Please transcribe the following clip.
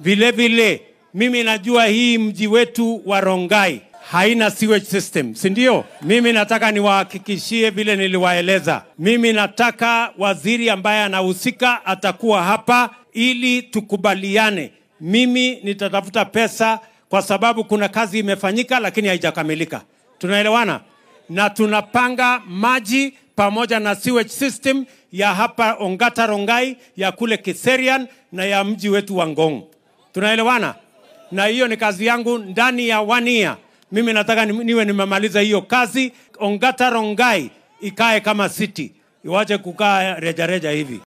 Vile vile mimi najua hii mji wetu wa Rongai haina sewage system, si ndio? Mimi nataka niwahakikishie vile niliwaeleza. Mimi nataka waziri ambaye anahusika atakuwa hapa ili tukubaliane. Mimi nitatafuta pesa kwa sababu kuna kazi imefanyika lakini haijakamilika. Tunaelewana? Na tunapanga maji pamoja na sewage system ya hapa Ongata Rongai, ya kule Kiserian na ya mji wetu wa Ngong. Tunaelewana? Na hiyo ni kazi yangu ndani ya one year. Mimi nataka ni- niwe nimemaliza hiyo kazi. Ongata Rongai ikae kama city, iwache kukaa rejareja hivi.